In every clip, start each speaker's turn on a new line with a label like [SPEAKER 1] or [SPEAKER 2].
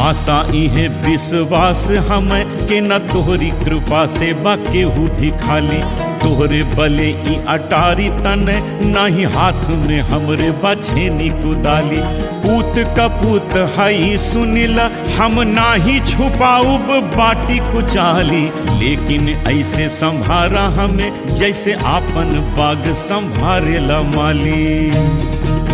[SPEAKER 1] आशा इहे विश्वास हमें के न तोहरी कृपा से बा केहू भी खाली तोहरे बले ई अटारी तन नाही हाथ में हमरे बछेनी कुदाली पूत कपूत हई सुनिला हम नाही छुपाऊब बाटी कुचाली लेकिन ऐसे संभारा हमें जैसे आपन बाग संभारेला माली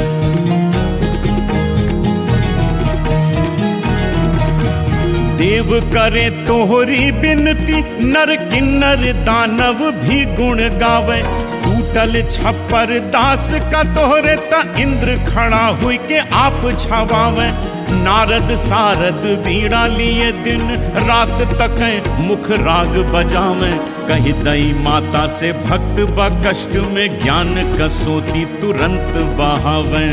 [SPEAKER 1] देव करे तोहरी बिनती नर किन्नर दानव भी गुण गावे टूटल छप्पर दास का तोहरे ता इंद्र खड़ा हुई के आप छवावे नारद सारद बीड़ा लिए दिन रात तक मुख राग बजावे कही दई माता से भक्त ब कष्ट में ज्ञान कसोती तुरंत बहावे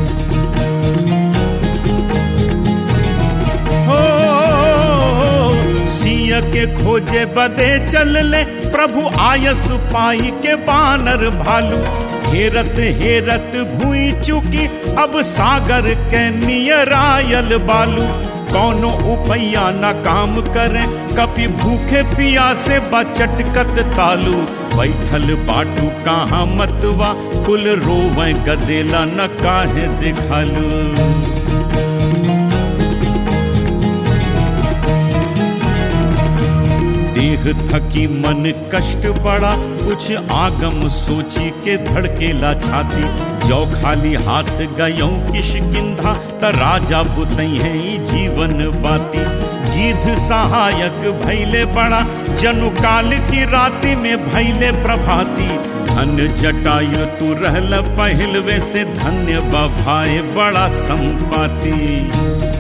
[SPEAKER 1] सिया के खोजे बदे चल ले प्रभु आयस पाई के बानर भालू हेरत हेरत भूई चुकी अब सागर के नियरायल बालू कौनो उपैया न काम करे कपि भूखे पिया से बचटकत तालू बैठल बाटू कहाँ मतवा कुल रोवे गदेला न काहे दिखालू देह थकी मन कष्ट बड़ा कुछ आगम सोची के धड़केला छाती जो खाली हाथ गयो किश किंधा त राजा बुतई है जीवन बाती गिध सहायक भैले बड़ा जनु काल की राति में भैले प्रभाती धन जटायु तू रहल पहलवे से धन्य बभाए बड़ा संपाती